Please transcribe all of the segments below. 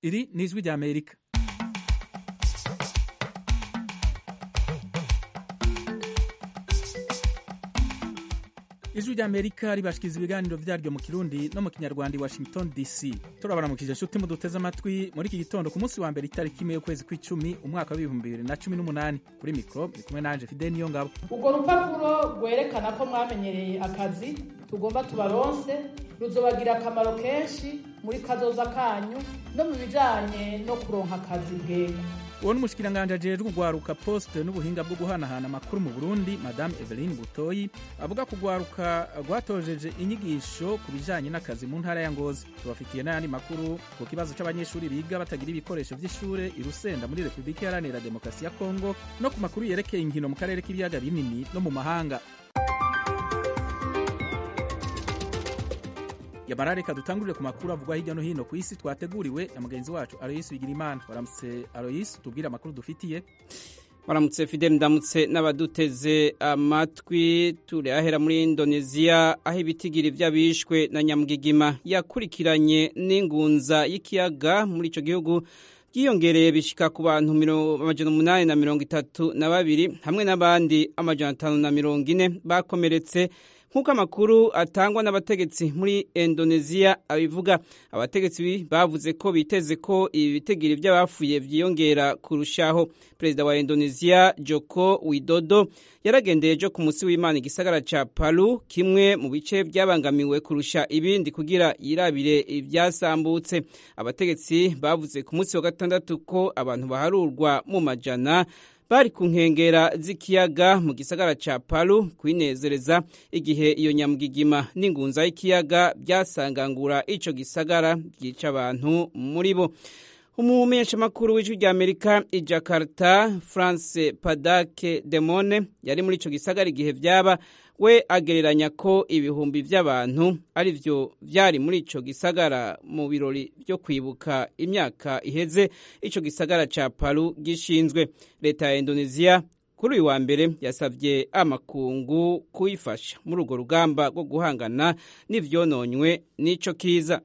iri ni ijwi rya amerika ijwi rya amerika ribashikiriza ibiganiro vyaryo mu kirundi no mu kinyarwanda i washington dc turabaramukije nshuti muduteze amatwi muri iki gitondo ku munsi wa mbere itariki imwe y'ukwezi kw'icumi umwaka w'ibihumbi bibiri na cumi n'umunani kuri mikoro ni kumwe nanje fide niyo ngabo urwo rupapuro rwerekana ko mwamenyereye akazi tugomba tubaronse ruzobagira akamaro kenshi muri kazoza kanyu no mu bijanye no kuronka akazi bwega uwo ni umushikiranganji ajejwe kugwaruka poste n'ubuhinga bwo guhanahana amakuru mu burundi madame eveline butoyi avuga ko ugwaruka rwatojeje inyigisho ku bijanye n'akazi mu ntara ya ngozi tubafitiye n'ayandi makuru ku kibazo c'abanyeshuri biga batagira ibikoresho vy'ishure i rusenda muri repubulika iharanira demokarasi ya kongo no ku makuru yerekeye inkino mu karere k'ibiyaga binini no mu mahanga yamara reka dutangurire ku makuru avugwa hirya no hino ku isi twateguriwe na mugenzi wacu aloyisi bigirimana waramutse aloyisi tubwire amakuru dufitiye waramutse fidel ndamutse n'abaduteze amatwi turahera muri indoneziya aho ibitigiri vy'abishwe na nyamugigima yakurikiranye n'ingunza y'ikiyaga muri ico gihugu byiyongereye bishika ku bantu amajana umunani na mirongo itatu na babiri hamwe n'abandi amajana atanu na mirongo ine bakomeretse nk'uko amakuru atangwa n'abategetsi muri indoneziya abivuga abategetsi bavuze ko biteze ko ibi bitegiri by'abafuye byiyongera kurushaho perezida wa indoneziya joko widodo yaragendeye ejo ku munsi w'imana igisagara ca palu kimwe mu bice byabangamiwe kurusha ibindi kugira yirabire ibyasambutse abategetsi bavuze ku munsi wa gatandatu ko abantu baharurwa mu majana bari ku nkengera z'ikiyaga mu gisagara ca palu kwinezereza igihe iyo nyamugigima n'ingunza y'ikiyaga byasangangura ico gisagara byica abantu muri bo umumenyeshamakuru w'ijwi rya amerika i jakarta france padake demone yari muri ico gisagara igihe vyaba we agereranya ko ibihumbi vy'abantu ari vyo vyari muri ico gisagara mu birori vyo kwibuka imyaka iheze ico gisagara ca palu gishinzwe leta ya indoneziya kuri uyu wa mbere yasavye amakungu kuyifasha muri urwo rugamba rwo guhangana n'ivyononywe n'ico kiza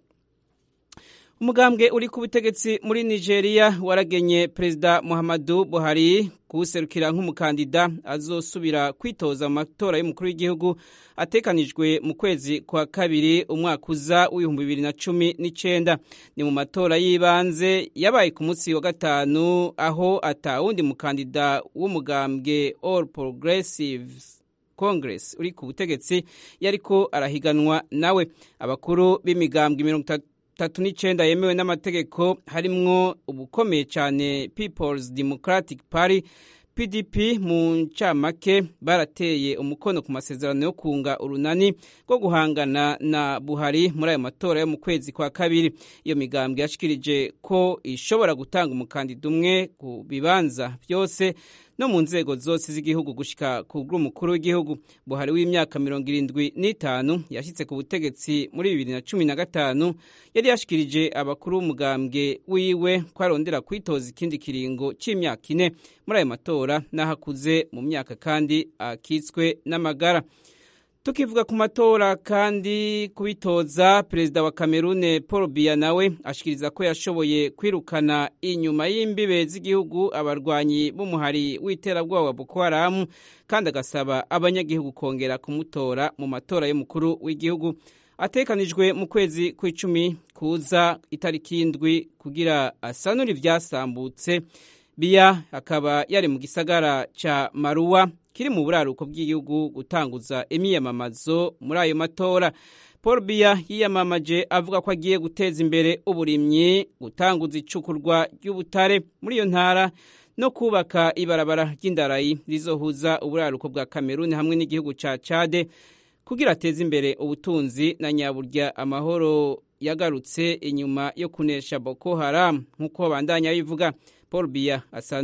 umugambwe uri ku butegetsi muri nigeria waragenye perezida muhammadu buhari kuwuserukira nk'umukandida azosubira kwitoza mu matora y'umukuru w'igihugu atekanijwe mu kwezi kwa kabiri umwaka uza w'ibihumbi bibiri na cumi n'icenda ni mu matora y'ibanze yabaye ku munsi wa gatanu aho atawundi mukandida w'umugambwe all progressives congress uri ku butegetsi yariko arahiganwa nawe abakuru b'imigambwe mirongo itatu tatu n'icenda yemewe n'amategeko harimwo ubukomeye cyane People's Democratic Party PDP mu ncamake barateye umukono ku masezerano yo kunga urunani rwo guhangana na Buhari muri ayo matora yo mu kwezi kwa kabiri iyo migambwe yashikirije ko ishobora gutanga umukandida umwe ku bibanza byose no mu nzego zose z'igihugu gushika ku bw'umukuru w'igihugu buhari w'imyaka mirongo irindwi n'itanu yashyitse ku butegetsi muri bibiri na cumi na gatanu yari yashikirije abakuru b'umugambwe wiwe ko arondera kwitoza ikindi kiringo c'imyaka ine muri ayo matora n'aho akuze mu myaka kandi akitswe n'amagara tukivuga ku matora kandi kubitoza perezida wa kamerune paul biya nawe ashikiriza ko yashoboye kwirukana inyuma y'imbibe z'igihugu abarwanyi b'umuhari w'iterabwoba wa boko haramu kandi agasaba abanyagihugu kongera kumutora mu matora y'umukuru w'igihugu atekanijwe mu kwezi kw'icumi kuza itariki y'indwi kugira asanure ivyasambutse biya akaba yari mu gisagara ca maruwa kiri mu buraruko bw'igihugu gutanguza imyiyamamazo muri ayo matora paul biya yiyamamaje avuga ko agiye guteza imbere uburimyi gutanguza icukurwa ry'ubutare muri iyo ntara no kubaka ibarabara ry'indarayi rizohuza uburaruko bwa kameruni hamwe n'igihugu ca cade kugira ateze imbere ubutunzi na nyaburya amahoro yagarutse inyuma yo kunesha boko haram nk'uko bandanya bivuga paul biya asa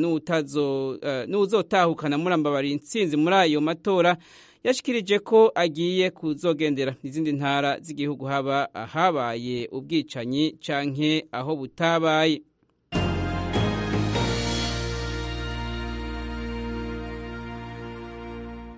n'uzotahukana murambabara intsinzi muri ayo matora yashikirije ko agiye kuzogendera izindi ntara z'igihugu haba ahabaye ubwicanyi canke aho butabaye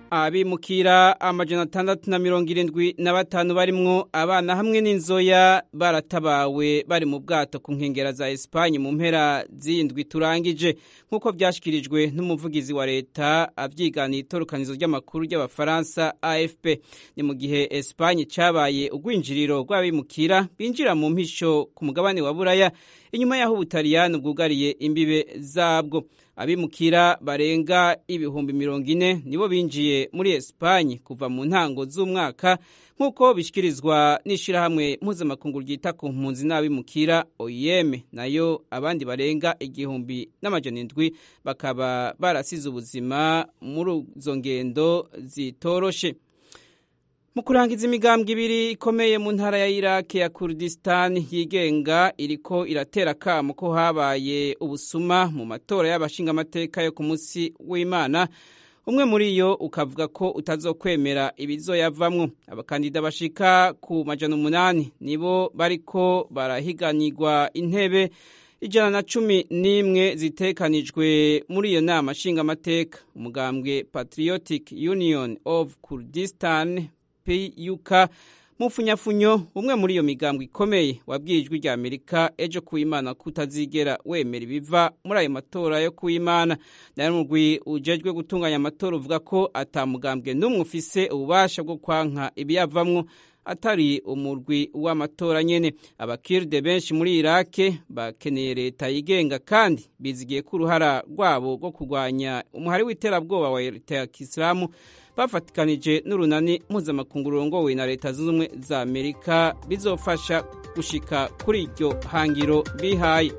abimukira amajana atandatu na mirongo irindwi na batanu barimwo abana hamwe n'inzoya baratabawe bari mu bwato ku nkengera za Espagne mu mpera z'indwi turangije nk'uko byashyikirijwe n'umuvugizi wa leta avyiganiye itorukanizo ry'amakuru ry'abafaransa AFP ni mu gihe Espagne cabaye ugwinjiriro rw'abimukira binjira mu mpisho ku mugabane wa Buraya inyuma y'aho Ubutaliyani bwugariye imbibe zabwo abimukira barenga ibihumbi mirongo ine nibo binjiye muri Espagne kuva mu ntango z'umwaka nk'uko bishyikirizwa n'ishyirahamwe mpuzamakungu ryita ku mpunzi n'abimukira OIM nayo abandi barenga igihumbi n'amajana indwi bakaba barasize ubuzima muri izo ngendo zitoroshe mu kurangiza imigambwe ibiri ikomeye mu ntara ya Iraq ya Kurdistan yigenga iriko iratera kamo ko habaye ubusuma mu matora y'abashingamateka yo ku munsi w'Imana umwe muri yo ukavuga ko utazokwemera ibizoyavamwo abakandida bashika ku majana umunani nibo bariko barahiganirwa intebe ijana na cumi n'imwe zitekanijwe muri iyo nama nshingamateka umugambwe Patriotic Union of Kurdistan PUK mufunyafunyo umwe muri iyo migambwe ikomeye wabwiye ijwi rya Amerika ejo kuimana kutazigera wemera ibiva muri ayo matora yo kuimana nayo mugwi ujejwe gutunganya amatora uvuga ko atamugambwe n'umwe ufise ububasha bwo kwanka ibiyavamwo atari umurwi w'amatora nyene abakirde benshi muri Irake bakeneye leta yigenga kandi bizigiye ko uruhara rwabo rwo kurwanya umuhari w'iterabwoba wa leta ya Kisilamu bafatikanije n'urunani mpuzamakungu rurongowe na leta zunze ubumwe za amerika bizofasha gushika kuri iryo hangiro bihaye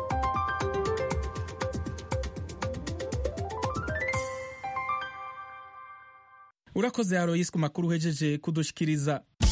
urakoze aroyisi ku makuru uhejeje kudushikiriza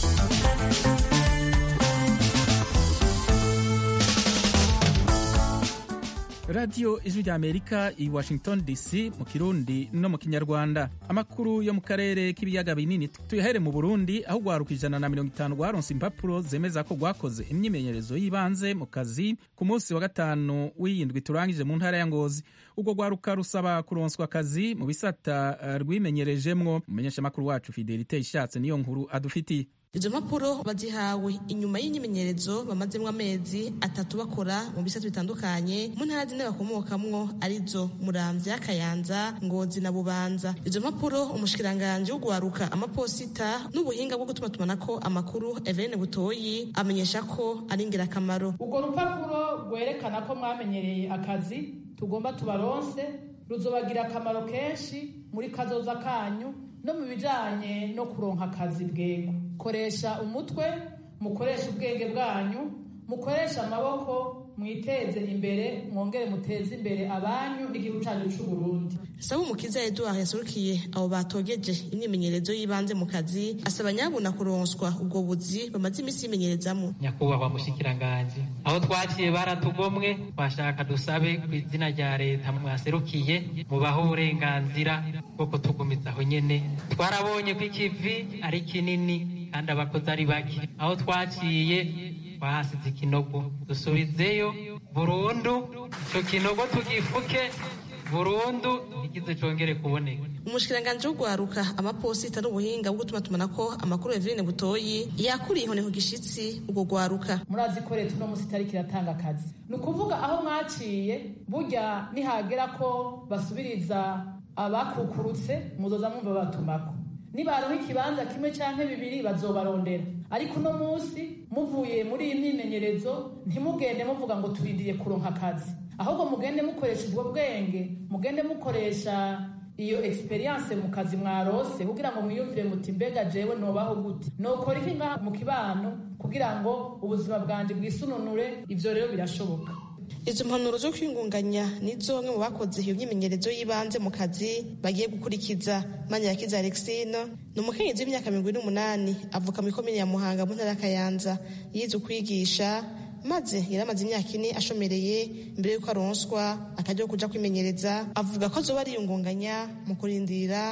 radiyo ijwi rya amerika i washington dc mu kirundi no mu kinyarwanda amakuru yo mu karere k'ibiyaga binini tuyahere mu burundi aho rwaruka ijana na mirongo itanu rwaronse impapuro zemeza ko rwakoze imyimenyerezo y'ibanze mu kazi ku munsi wa gatanu w'iyindwi turangije mu ntara ya ngozi ubwo rwaruka rusaba kuronswa akazi mu bisata rwimenyerejemwo umumenyeshamakuru wacu fidelite ishatse niyo nkuru adufitiye izo mpapuro bazihawe inyuma y'imyimenyerezo bamazemo amezi atatu bakora mu bisate bitandukanye mu ntara zine bakomokamwo arizo muramvya kayanza ngozi na bubanza izo mpapuro umushikiranganji wo guharuka amaposita n'ubuhinga bwo gutuma tumanako amakuru Eveline Butoyi amenyesha ko ari ingirakamaro urwo rupapuro rwerekana ko mwamenyereye akazi tugomba tubaronse ruzobagira akamaro kenshi muri kazoza kanyu no mu bijanye no kuronka akazi bwego koresha umutwe mukoresha ubwenge bwanyu mukoresha amaboko mwiteze imbere mwongere muteze imbere abanyu n'igihugu cyanyu cy'u Burundi Sabu Mukiza Edouard yasurukiye abo batogeje imyimenyerezo y'ibanze mu kazi asaba nyabuna kuronswa ubwo buzi bamaze iminsi yimenyerezamo nyakubahwa mushikiranganji aho twaciye baratugomwe twashaka dusabe ku izina rya leta mwaserukiye mubaho uburenganzira bwo kutugumiza aho nyene twarabonye ko ikivi ari kinini kandi abakozi ari bake aho twaciye twahasize ikinogo dusubizeyo burundu ico kinogo tugifuke burundu igize congere kuboneka umushikiranganji wo guharuka amaposita n'ubuhinga bwo gutuma tumanako amakuru Eveline Butoyi yakuriye inkoni ku gishitsi ubwo guharuka murazi ko leta uno musi itariki iratanga akazi ni ukuvuga aho mwaciye burya nihagera ko basubiriza abakukurutse muzoza mwumva batumako nibaronka ikibanza kimwe canke bibiri bazobarondera ariko uno munsi muvuye muri iyi myimenyerezo ntimugende muvuga ngo turindiriye kuronka akazi ahubwo mugende mukoresha ubwo bwenge mugende mukoresha iyo experience mu kazi mwarose kugira ngo mwiyumvire muti mbega jewe nobaho gute nokora iki ngaha mu kibano kugira ngo ubuzima bwanje bwisununure ivyo rero birashoboka izo mpanuro zo kwingunganya nizo bamwe mu bakoze iyo myimenyerezo y'ibanze mu kazi bagiye gukurikiza manirakiza alexine ni umukenyezi w'imyaka mirongo ine n'umunani avuka mu ikomine ya muhanga mu ntara ya kayanza yize ukwigisha maze yari amaze imyaka ine ashomereye mbere y'uko aronswa akajya kuja kwimenyereza avuga ko azoba ariyungunganya mu kurindira ko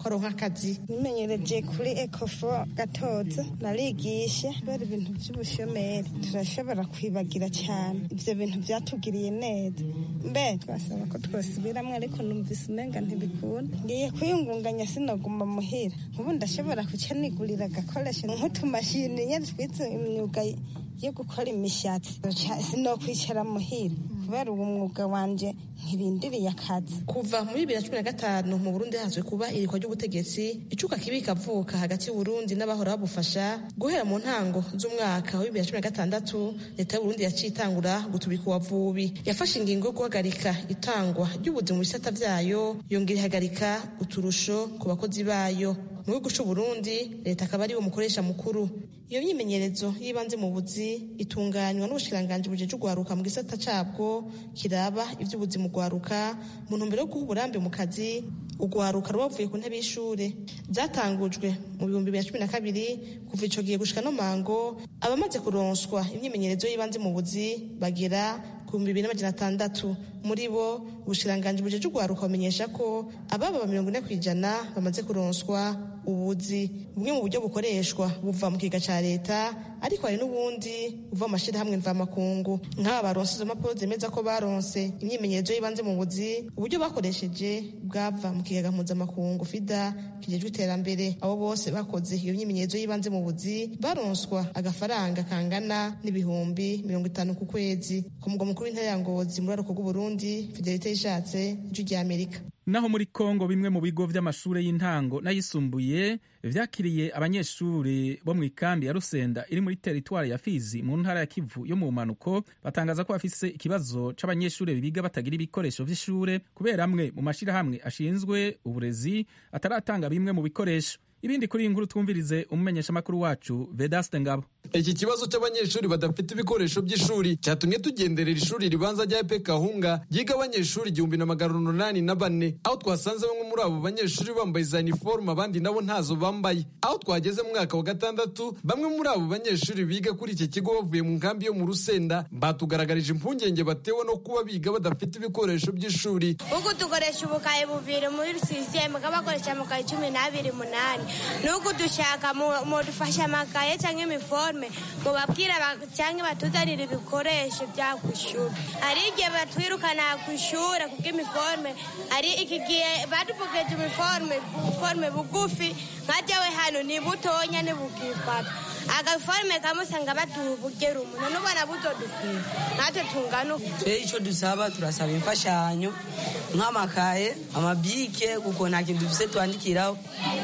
ko aronka akazi nimenyereje kuri ekofo gatoza narigishe kubera ibintu by'ubushomeri turashobora kwibagira cyane ibyo bintu byatugiriye neza mbe twasaba ko twasubiramwo ariko numvise umenga ntibikunda ngiye kwiyungunganya sinoguma muhira ubu ndashobora kuca nigurira agakoresho nk'utumashini nyine twize imyuga yo gukora imishatsi sinokwicara muhira kubera uwo mwuga wanje ntirindiriye akazi kuva muri bibiri na cumi na gatanu mu burundi hazwe kuba irikwa ry'ubutegetsi icuka kibi kavuka hagati y'uburundi n'abahora babufasha guhera mu ntango z'umwaka wa bibiri na cumi na gatandatu leta y'uburundi yaciye itangura gutubika uwavubi yafashe ingingo yo guhagarika itangwa ry'ubuzi mu bisata vyayo yongera ihagarika uturusho ku bakozi bayo mu gihugu c'uburundi leta akaba ariwe mukoresha mukuru iyo myimenyerezo y'ibanze mu buzi itunganywa n'ubushikiranganji bujeje ugwaruka mu gisata cabwo kiraba ivy'ubuzi mu gwaruka mu ntumbero yo guha uburambe mu kazi ugwaruka rubavuye ku ntebe y'ishure zatangujwe mu bihumbi bibiri na cumi na kabiri kuva ico gihe gushika no mango abamaze kuronswa imyimenyerezo y'ibanze mu buzi bagera ku bihumbi bibiri n'amajana atandatu muri bo ubushikiranganji bujeje ugwaruka bumenyesha ko ababa mirongo ine kw'ijana bamaze kuronswa ubuzi bumwe mu buryo bukoreshwa buva mu kiga ca leta ariko hari n'ubundi buva mu mashirahamwe mvamakungu nk'aba baronse izo mpapuro zemeza ko baronse imyimenyerezo y'ibanze mu buzi uburyo bakoresheje bwava mu kigega mpuzamakungu fida kijejwe iterambere abo bose bakoze iyo myimenyerezo y'ibanze mu buzi baronswa agafaranga kangana n'ibihumbi mirongo itanu ku kwezi ku mugwa mukuru w'intara ya ngozi muri aruko bw'uburundi fidelite yishatse ijwi rya amerika naho muri kongo bimwe mu bigo vy'amashure y'intango n'ayisumbuye vyakiriye abanyeshuri bo mu ikambi ya rusenda iri muri teritwari ya fizi mu ntara ya kivu yo mu manuko batangaza ko bafise ikibazo c'abanyeshuri biga batagira ibikoresho vy'ishure kubera amwe mu mashirahamwe ashinzwe uburezi ataratanga bimwe mu bikoresho ibindi kuri iyi nkuru twumvirize umumenyeshamakuru wacu vedaste ngabo iki kibazo cy'abanyeshuri badafite ibikoresho by'ishuri cyatumye tugenderera ishuri ribanza rya epe kahunga ryiga abanyeshuri igihumbi na magana umunani na bane aho twasanze bamwe muri abo banyeshuri bambaye za iniforume abandi nabo ntazo bambaye aho twageze mu mwaka wa gatandatu bamwe muri abo banyeshuri biga kuri iki kigo bavuye mu nkambi yo mu rusenda batugaragarije impungenge batewe no kuba biga badafite ibikoresho by'ishuri uku dukoresha ubukaye bubiri muri sisiteme bakoresha amakaye cumi n'abiri munani nuko dushaka mudufasha amakaye cyangwa imiforme ngo babwire cyangwa batuzanire ibikoresho bya ku ishuri hari igihe batwirukana ku ishuri kubw'imiforme hari iki gihe badupugeje imiforme forme bugufi nka jyawe hano ni butonya ntibukifata agaforme kamwe usanga batubugera umuntu n'ubona butodukwiye natwe tungana uko twe icyo dusaba turasaba imfashanyo nk'amakaye amabike kuko nta kintu dufite twandikiraho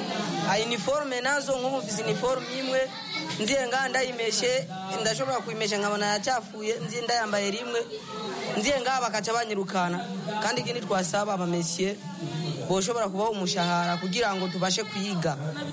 iniforume nazo nk'ubu mfise iniforume imwe nziye ngaha ndayimeshe ndashobora kuyimesha nkabona yacafuye nziye ndayambaye rimwe nziye ngaha bakaca banyirukana kandi ikindi twasaba abamesiye boshobora kubaha umushahara kugira ngo tubashe kwiga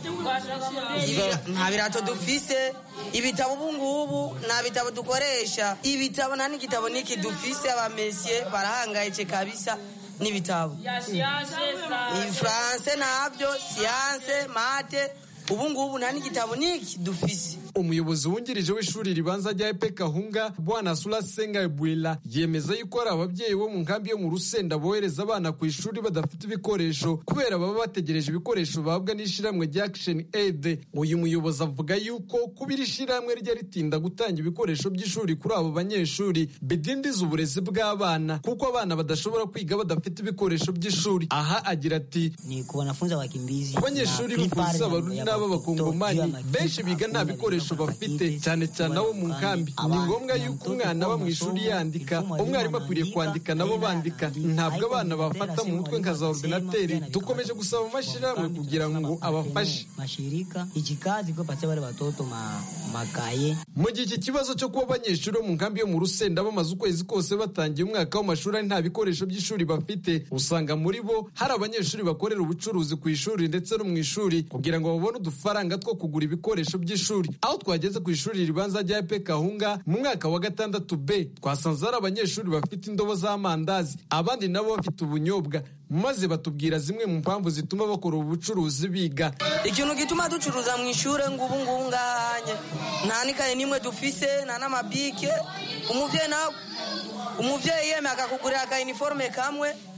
nta birato dufise ibitabo ubu ngubu nta bitabo dukoresha ibitabo nta n'igitabo n'iki dufise abamesiye barahangayitse kabisa n'ibitabo ifaranse ntabyo siyanse mate ubu ngubu nta n'igitabo n'iki dufise umuyobozi wungirije w'ishuri ribanza rya epe kahunga bwana sura senga ebwila yemeza yuko hari ababyeyi bo mu nkambi yo mu rusenda bohereza abana ku ishuri badafite ibikoresho kubera baba bategereje ibikoresho bahabwa n'ishyirahamwe rya action aid uyu muyobozi avuga yuko kuba iri shyirahamwe rye ritinda gutanga ibikoresho by'ishuri kuri abo banyeshuri bidindiza uburezi bw'abana kuko abana badashobora kwiga badafite ibikoresho by'ishuri aha agira ati ni ku wanafunzi wakimbizi ku banyeshuri b'impunzi z'abarundi n'ab'abakongomani benshi biga nta bikoresho bafite cyane cyane abo mu nkambi ni ngombwa yuko umwana aba mu ishuri yandika umwarimu akwiriye kwandika nabo bandika ntabwo abana bafata mu mutwe nka za ordinateri dukomeje gusaba amashyirahamwe kugira ngo abafashe mashirika ikikazi ko patia wale watoto ma, makaye mu gihe iki kibazo cyo kuba abanyeshuri bo mu nkambi yo mu rusenda bamaze ukwezi kose batangiye umwaka w'amashuri ari nta bikoresho by'ishuri bafite usanga muri bo hari abanyeshuri bakorera ubucuruzi ku ishuri ndetse no mu ishuri kugira ngo babone udufaranga two kugura ibikoresho by'ishuri aho twageze ku ishuri ribanza rya epe kahunga mu mwaka wa gatandatu b twasanze hari abanyeshuri bafite indobo z'amandazi abandi nabo bafite ubunyobwa maze batubwira zimwe mu mpamvu zituma bakora ubu bucuruzi biga ikintu gituma ducuruza mu ishuri ngubu ngubu ngahanye nta n'ikaye n'imwe dufise nta n'amabike umubyeyi nawe umubyeyi yemeye akakugurira aka iniforume kamwe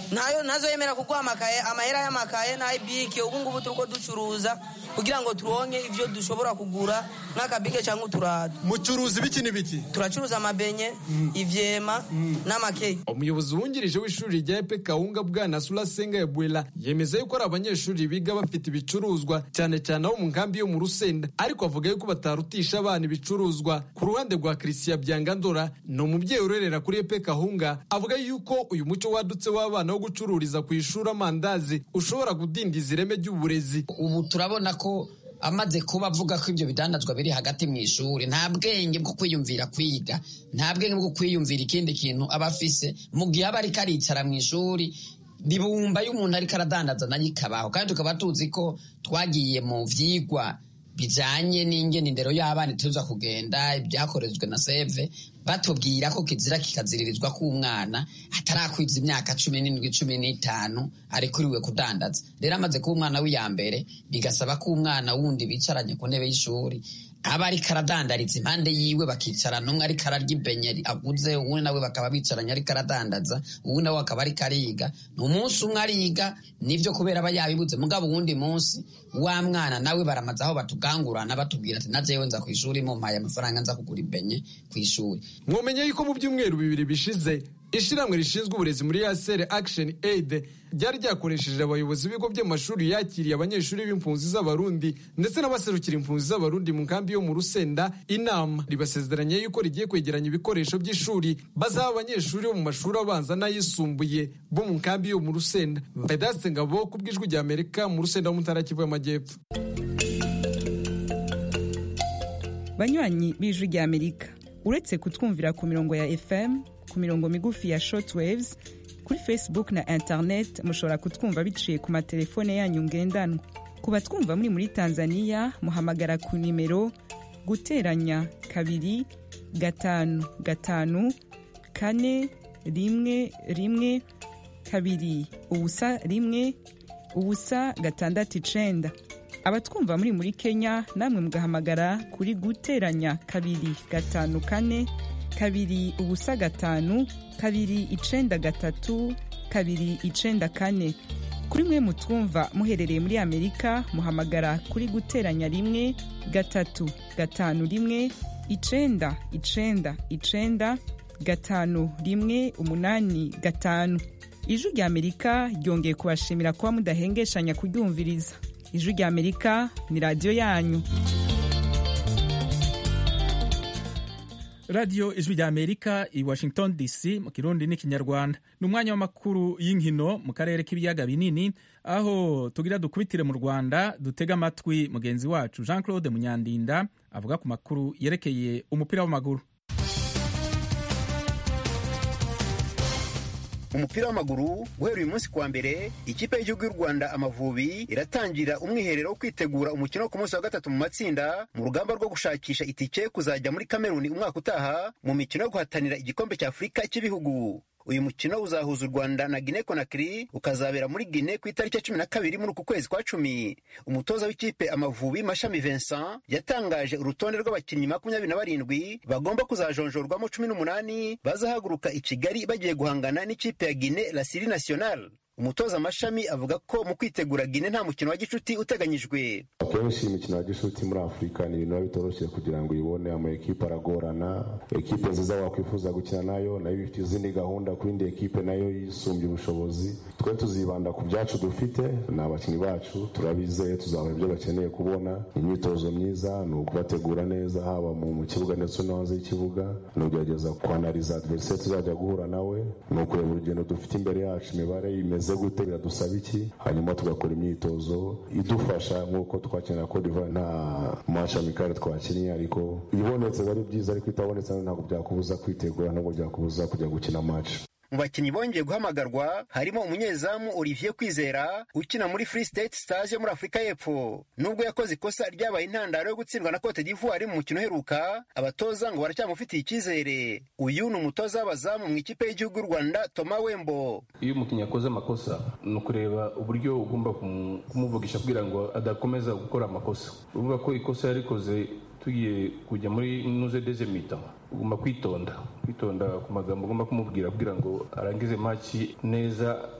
ntayo ntazoyemera kuguha amakaye amahera y'amakaye n'ayibike ubu ngubu turiko ducuruza kugira ngo turonke ivyo dushobora kugura nk'akabike cyangwa uturato mucuruzi biki n'ibiki turacuruza amabenye ivyema n'amakeke umuyobozi wungirije w'ishuri rya epe kawunga bwana surasenga ebwela yemeza yuko ari abanyeshuri biga bafite ibicuruzwa cyane cyane abo mu nkambi yo mu rusenda ariko avuga yuko batarutisha abana ibicuruzwa ku ruhande rwa christian byangandora ni umubyeyi urerera kuri epe kahunga avuga yuko uyu muco wadutse w'abana wo gucururiza ku ishuri amandazi ushobora kudindiza ireme ry'uburezi ubu turabona ko amaze kuba avuga ko ibyo bidandazwa biri hagati mu ishuri nta bwenge bwo kwiyumvira kwiga nta bwenge bwo kwiyumvira ikindi kintu aba afise mu gihe aba ariko aricara mu ishuri ribumba y'umuntu ariko aradandaza nayo ikabaho kandi tukaba tuzi ko twagiye mu vyigwa bijanye n'ingene indero y'abana ituza kugenda ibyakorezwe na seve batubwira ko kizira kikaziririzwa k'umwana atarakwiza imyaka cumi n'indwi cumi n'itanu arekuriwe kudandaza rero amaze kuba umwana w'iya mbere bigasaba ko umwana wundi bicaranye ku ntebe y'ishuri aba ariko aradandariza impande yiwe bakicarana umwe ariko ararya ibenyeri aguze uwundi nawe bakaba bicaranye ariko aradandaza uwundi nawe akaba ariko ariga ni umunsi umwe ariga nivyo kubera aba yabibuze mugabo uwundi munsi wa mwana nawe baramaze aho batugangurana batubwira ati najewe nza ku ishuri mumpaye amafaranga nza kugura ibenye ku ishuri mwomenye yuko mu byumweru bibiri bishize ishyirahamwe rishinzwe uburezi muri yasere action aid ryari ryakoresheje abayobozi b'ibigo by'amashuri yakiriye abanyeshuri b'impunzi z'abarundi ndetse n'abaserukira impunzi z'abarundi mu nkambi yo mu rusenda inama ribasezeranye yuko rigiye kwegeranya ibikoresho by'ishuri bazaha abanyeshuri bo mu mashuri abanza n'ayisumbuye bo mu nkambi yo mu rusenda vedaste ngabo ku bw'ijwi rya amerika mu rusenda wo mu ntara kivu y'amajyepfo banywanyi b'ijwi rya amerika uretse kutwumvira ku mirongo ya fm ku mirongo migufi ya shortwaves kuri facebook na internet mushobora kutwumva biciye ku matelefone yanyu ngendanwa ku batwumva muri muri tanzania muhamagara ku nimero guteranya kabiri gatanu gatanu kane rimwe rimwe kabiri ubusa rimwe ubusa gatandatu icenda abatwumva muri muri kenya namwe mugahamagara kuri guteranya kabiri gatanu kane kabiri ubusa gatanu kabiri icenda gatatu kabiri icenda kane kuri mwe mutwumva muherereye muri amerika muhamagara kuri guteranya rimwe gatatu gatanu rimwe icenda icenda icenda gatanu rimwe umunani gatanu ijwi rya amerika ryongeye kubashimira kuba mudahengeshanya kuryumviriza ijwi rya amerika ni radiyo yanyu radiyo ijwi rya amerika i washington dc mu kirundi n'ikinyarwanda ni umwanya w'amakuru y'inkino mu karere k'ibiyaga binini aho tugira dukubitire mu rwanda dutega amatwi mugenzi wacu jean claude munyandinda avuga ku makuru yerekeye umupira w'amaguru umupira w'amaguru guhera uyu munsi kuwa mbere ikipe y'igihugu y'u rwanda amavubi iratangira umwiherero wo kwitegura umukino wo ku munsi wa gatatu mu matsinda mu rugamba rwo gushakisha itike kuzajya muri kameruni umwaka utaha mu mikino yo guhatanira igikombe cya afurika cy'ibihugu uyu mukino uzahuza u rwanda na gine konakiri ukazabera muri gine ku itariki ya cumi na kabiri muri uku kwezi kwa cumi umutoza w'ikipe amavubi mashami vincent yatangaje urutonde rw'abakinnyi makumyabiri na barindwi bagomba kuzajonjorwamo cumi n'umunani bazahaguruka i kigali bagiye guhangana n'ikipe ya gine la siri national umutoza amashami avuga ko mu kwitegura gine nta mukino wa gicuti uteganyijwe akenshi imikino ya gicuti muri afurika ni ibintu biba bitoroshye kugira ngo uyibone ama ekipe aragorana ekipe nziza wakwifuza gukina nayo nayo ifite izindi gahunda ku yindi ekipe nayo yisumbye ubushobozi twe tuzibanda ku byacu dufite ni abakinnyi bacu turabizeye tuzabaha ibyo bakeneye kubona imyitozo myiza ni ukubategura neza haba mu kibuga ndetse no hanze y'ikibuga ni ugerageza kwanariza adversary tuzajya guhura nawe ni ukureba urugendo dufite imbere yacu imibare imeze bimeze gute biradusaba iki hanyuma tugakora imyitozo idufasha nk'uko twakinira Cote d'Ivoire nta match amikare twakinnye ariko ibonetse biba ari byiza ariko itabonetse ntabwo byakubuza kwitegura ntabwo byakubuza kujya gukina match mu bakinnyi bongeye guhamagarwa harimo umunyezamu Olivier Kwizera ukina muri Free State Stars yo muri Afurika y'Epfo nubwo yakoze ikosa ryabaye intandaro yo gutsindwa na Cote d'Ivoire mu mukino uheruka abatoza ngo baracyamufitiye icyizere uyu ni umutoza w'abazamu mu ikipe y'igihugu y'u Rwanda Toma Wembo iyo umukinnyi yakoze amakosa ni ukureba uburyo ugomba kumuvugisha kugira ngo adakomeza gukora amakosa uvuga ko ikosa yarikoze tugiye kujya muri nuze deze mita ugomba kwitonda kwitonda ku magambo ugomba kumubwira kugira ngo arangize maki neza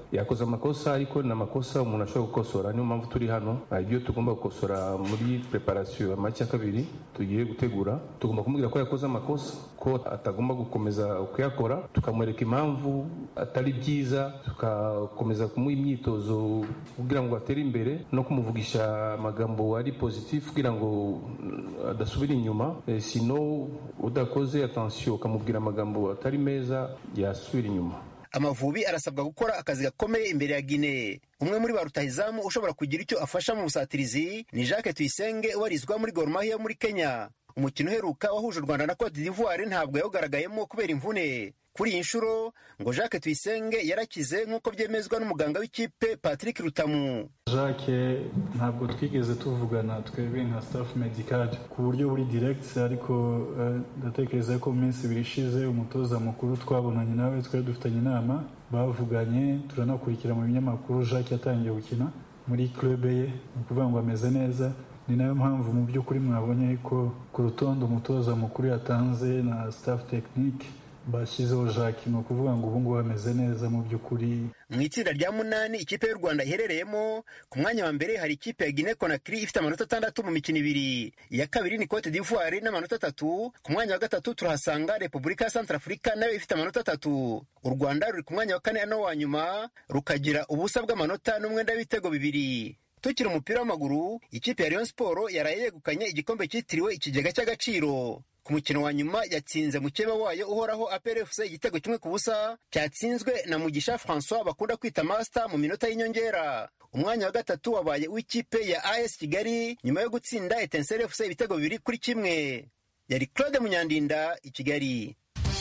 yakoze amakosa ariko ni amakosa umuntu ashobora gukosora niyo mpamvu turi hano ibyo tugomba gukosora muri preparation amaci ya kabiri tugiye gutegura tugomba kumubwira ko yakoze amakosa ko atagomba gukomeza kuyakora tukamwereka impamvu atari byiza tugakomeza kumuha imyitozo kugira ngo atere imbere no kumuvugisha amagambo ari positif kugira ngo adasubira inyuma e, sino udakoze attention ukamubwira amagambo atari meza yasubira inyuma amavubi arasabwa gukora akazi gakomeye imbere ya gine umwe muri ba rutahizamu ushobora kugira icyo afasha mu busatirizi ni jacques tuyisenge ubarizwa muri gor mahia muri kenya umukino uheruka wahuje u rwanda na cote d'ivoire ntabwo yawugaragayemo kubera imvune kuri iyi nshuro ngo jacques tuyisenge yarakize nk'uko byemezwa n'umuganga w'ikipe patrick rutamu jacques ntabwo twigeze tuvugana twebwe nka staff medical ku buryo buri direct ariko ndatekereza ko mu minsi ibiri ishize umutoza mukuru twabonanye nawe twari dufitanye inama bavuganye turanakurikira mu binyamakuru jacques yatangiye gukina muri club ye ni ukuvuga ngo ameze neza ni nayo mpamvu mu by'ukuri mwabonye ko ku rutonde umutoza mukuru yatanze na staff technique bashyizeho jacques ni ukuvuga ngo ubu ngubu ameze neza mu by'ukuri mu itsinda rya munani ikipe y'u rwanda iherereyemo ku mwanya wa mbere hari ikipe ya guinea conakry ifite amanota atandatu mu mikino ibiri iya kabiri ni cote d'ivoire n'amanota atatu ku mwanya wa gatatu turahasanga repubulika ya centrafurika nayo ifite amanota atatu u rwanda ruri ku mwanya wa kane no wa nyuma rukagira ubusa bw'amanota n'umwenda w'ibitego bibiri tukiri umupira w'amaguru ikipe ya Rayon Sport yaraye yegukanye igikombe cyitiriwe ikigega cy'agaciro ku mukino wa nyuma yatsinze mukeba wayo uhoraho APRFC igitego kimwe ku busa cyatsinzwe na Mugisha François bakunda kwita master mu minota y'inyongera umwanya wa gatatu wabaye w'ikipe ya AS Kigali nyuma yo gutsinda Etincelle FC ibitego bibiri kuri kimwe yari Claude Munyandinda i Kigali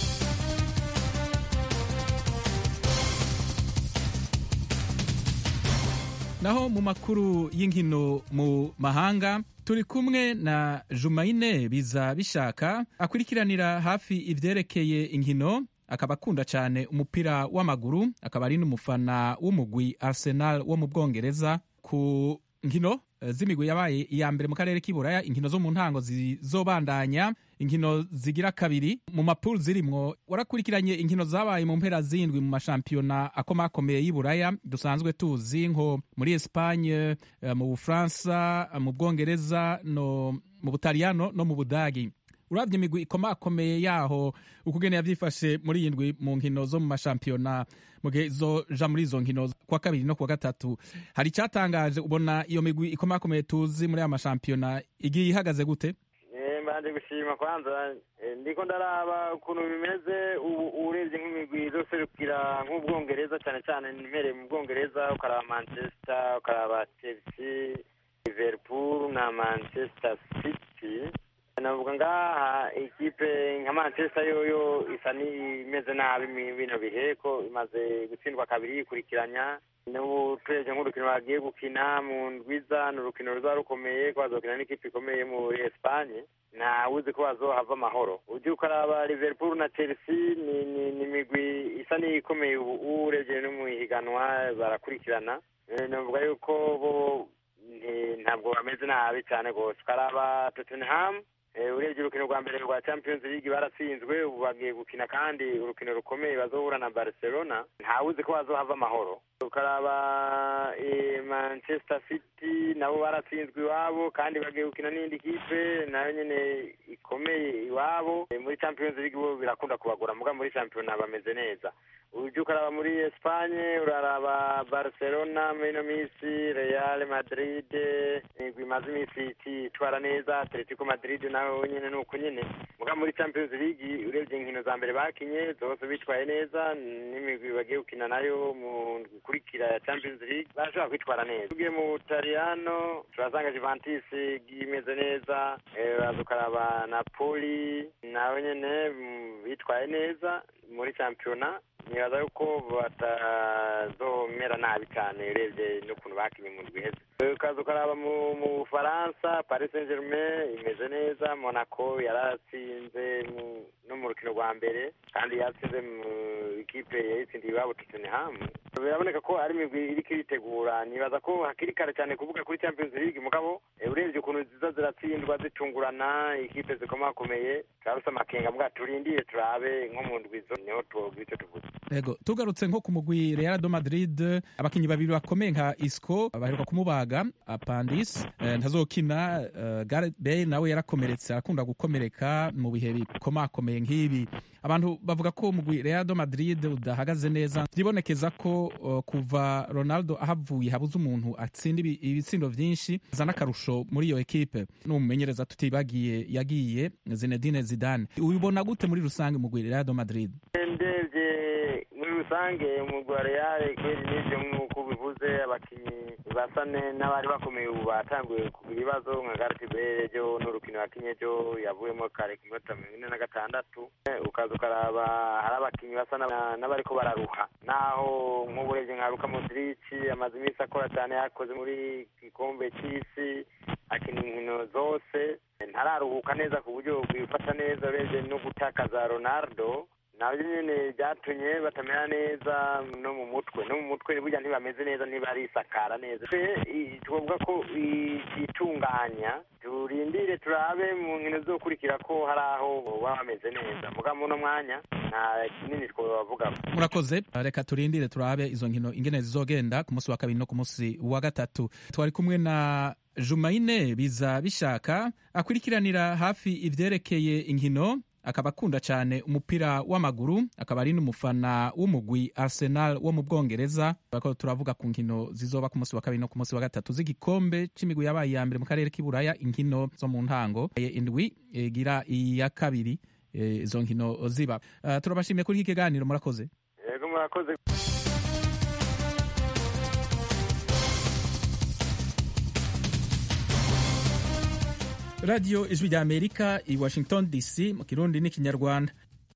naho mu makuru y'inkino mu mahanga turi kumwe na jumayine biza bishaka akurikiranira hafi ivyerekeye inkino akaba akunda cyane umupira w'amaguru akaba ari n'umufana w'umugwi arsenal wo mu bwongereza ku nkino z'imigwi yabaye iya mbere mu karere k'iburaya inkino zo mu ntango zizobandanya inkino zigira kabiri mu mapuru zirimwo warakurikiranye inkino zabaye mu mpera zindwi mu mashampiyona akomakomeye y'iburaya dusanzwe tuzi nko muri espanye mu bufaransa mu bwongereza no mu butaliyano no mu budagi urabye imigwi ikomakomeye yaho ukugene yavyifashe muri iyi ndwi mu nkino zo mu mashampiyona mu gihe izoja muri izo nkino kwa kabiri no kwa gatatu hari icyatangaje ubona iyo migwi ikomakomeye tuzi muri aya mashampiyona igiye ihagaze gute mbanje gushima kwanza ndiko ndaraba ukuntu bimeze ubu urebye nk'imigwi izoserukira nk'ubwongereza cyane cyane mpereye mu bwongereza ukaraba manchester ukaraba chelsea liverpool na manchester city navuga ngaha ikipe nka manchester yoyo isa n'imeze nabi bino bihe ko imaze gutsindwa kabiri yikurikiranya n'ubu turebye nk'urukino bagiye gukina mu ndwiza ni urukino ruzaba rukomeye ko bazokina n'ikipe ikomeye muri espanye ntawuzi ko bazohava amahoro ujya ukaraba liverpool na chelsea ni ni imigwi isa n'iyikomeye ubu urebye no mu ihiganwa barakurikirana navuga yuko bo ntabwo bameze nabi cyane rwose ukaraba tottenham urebye urukino rwa mbere rwa champions league baratsinzwe ubu bagiye gukina kandi urukino rukomeye bazohura na barcelona ntawuzi ko bazohava amahoro ukaraba manchester city nabo baratsinzwe iwabo kandi bagiye gukina n'indi kipe nayo nyine ikomeye iwabo muri champions league bo birakunda kubagura muga muri shampiyona bameze neza ujya ukaraba muri espanye uraraba barcelona muri ino minsi real madrid imigwi imaze iminsi itwara neza atletico madrid nawe nyine ni uko nyine muga muri champions league urebye inkino za mbere bakinye zose bitwaye neza n'imigwi bagiye gukina nayo mu gukurikira ya champions league barashobora kwitwara neza tugiye mu butaliyano turasanga juventus imeze neza uraza ukaraba napoli nawe nyine bitwaye neza muri shampiyona nibaza yuko batazomera nabi cyane urebye n'ukuntu bakinye mu ndwi iheze ukaza ukaraba mu bufaransa paris saint germain imeze neza monaco yaratsinze no mu rukino rwa mbere kandi yatsinze mu ikipe yayitsindiye iwabo tottenham biraboneka ko ari imigwi iriko iritegura nibaza ko hakiri kare cyane kuvuga kuri champions league mugabo urebye ukuntu ziza ziratsindwa zitungurana ikipe zikomakomeye turabuse amakenga mbwa turindiye turabe nko mu ndwizo niho twogira icyo tuvuze Ego tugarutse nko ku mugwi Real de Madrid abakinyi babiri bakomeye nka Isco baheruka kumubaga apandis eh, ntazokina eh, Gareth Bale nawe yarakomeretse akunda gukomereka mu bihe bikomakomeye nk'ibi abantu bavuga ko umugwi Real de Madrid udahagaze neza byibonekeza ko uh, kuva Ronaldo ahavuye habuze umuntu atsinda ibi- ibitsindo vyinshi zana akarusho muri iyo ekipe n'umumenyereza tutibagiye yagiye Zinedine Zidane ubibona gute muri rusange umugwi Real de Madrid ndebye muri rusange umugwi wa real kweri n'ivyo nk'uko bivuze abakinyi basa ne- n'abari bakomeye ubu batanguye kugira ibibazo nka Gareth Bale ejo n'urukino yakinye ejo yavuyemo kare ku minota mirongo ine na gatandatu Eh, ukaza ukaraba hari abakinyi basa n'aba- n'abariko bararuha naho nk'ubu urebye nka Luka Modric amaze iminsi akora cyane yakoze muri gikombe c'isi akina inkino zose ntararuhuka neza ku buryo bwifata neza urebye no gutakaza Ronaldo nabyo nyine byatumye batamera neza no mu mutwe no mu mutwe burya ntibameze neza ntibarisakara neza Twe, i- twavuga ko itunganya turindire turabe mu nkino zizokurikira ko hari aho baba bameze neza muga muno mwanya nta kinini twabavuga murakoze reka turindire turabe izo nkino ingene zizogenda ku munsi wa kabiri no ku munsi wa gatatu twari kumwe na jumaine biza bishaka akurikiranira hafi ivyerekeye inkino akaba akunda cyane umupira w'amaguru akaba ari n'umufana w'umugwi arsenal wo mu bwongereza Turako turavuga ku nkino zizoba ku munsi wa kabiri no ku munsi wa gatatu z'igikombe c'imigwi yabaye iya mbere mu karere k'iburaya inkino zo mu ntango Eh, indwi igira iya kabiri eh, izo nkino ziba Eh, turabashimiye kuri iki kiganiro murakoze yego murakoze radiyo ijwi rya amerika i washington dc mu kirundi n'ikinyarwanda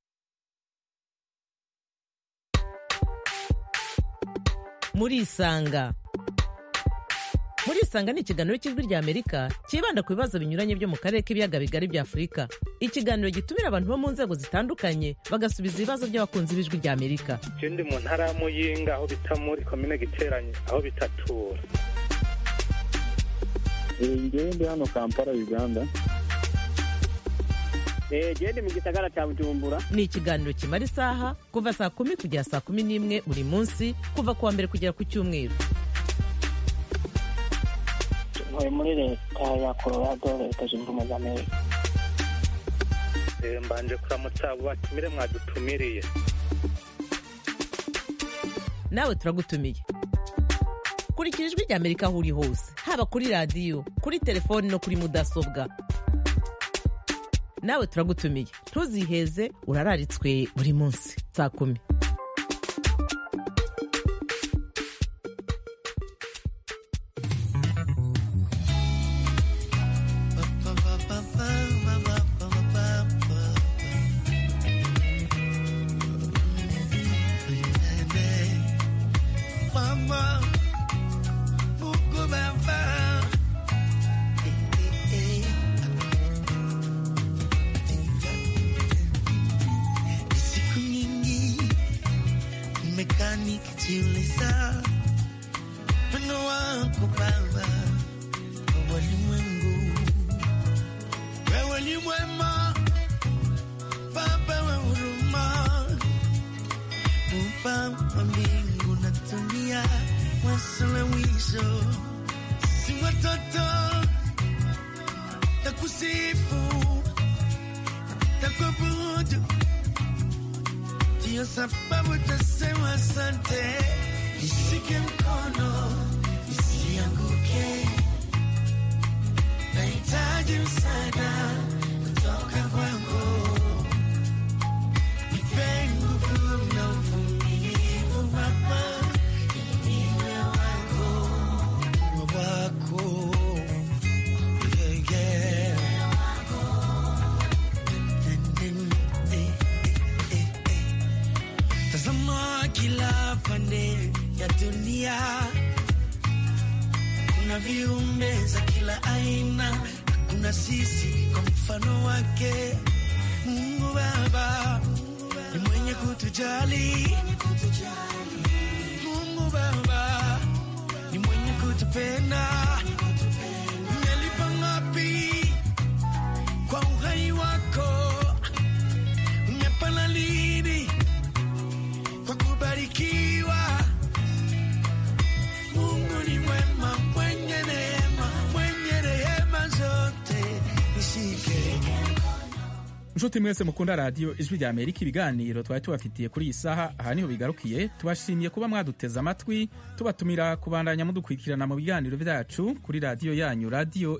murisanga murisanga ni ikiganiro cy'ijwi rya amerika cyibanda ku bibazo binyuranye byo mu karere k'ibiyaga bigari bya afurika ikiganiro gitumira abantu bo mu nzego zitandukanye bagasubiza ibibazo by'abakunzi b'ijwi rya amerika je ndi mu ntara ya muyinga aho bita muri komine giteranye aho bitatura ngewe ndi hano kampala uganda gende mu gisagara cya bujumbura ni ikiganiro kimara isaha kuva saa kumi kugera saa kumi n'imwe buri munsi kuva ku wa mbere kugera ku cyumweru ntuye muri leta ya colorado leta zunze ubumwe za amerika Eh, mbanje kuramutsa abo batumire mwadutumiriye nawe turagutumiye kurikira ijwi rya amerika aho uri hose haba kuri radiyo kuri telefoni no kuri mudasobwa nawe turagutumiye ntuziheze urararitswe buri munsi saa kumi Mama, Mungu Baba. Siku nyingi nimekaa nikijiuliza wino wako Baba kwa walimwengu. Wewe ni mwema Baba wa huruma Muumba wa mbingu na dunia, mwanzo na mwisho. Si watoto takusifu, takuabudu, ndiyo sababu tasema asante. Nishike mkono nisianguke, nahitaji msaada kutoka kwako. Nipe nguvu na uvumilivu Baba, niwe wako, niwe wako, yeah, yeah. Eh, eh, eh, eh. Tazama kila pande ya dunia, kuna viumbe za kila aina, kuna sisi kwa mfano wake. Mungu Baba ni mwenye kutujali. Mungu Baba ni mwenye kutupenda. Umelipa nshuti mwese mukunda radiyo ijwi rya amerika ibiganiro twari tubafitiye kuri iyi saha aha niho bigarukiye tubashimiye kuba mwaduteze amatwi tubatumira kubandanya mudukurikirana mu biganiro byacu kuri radiyo yanyu radiyo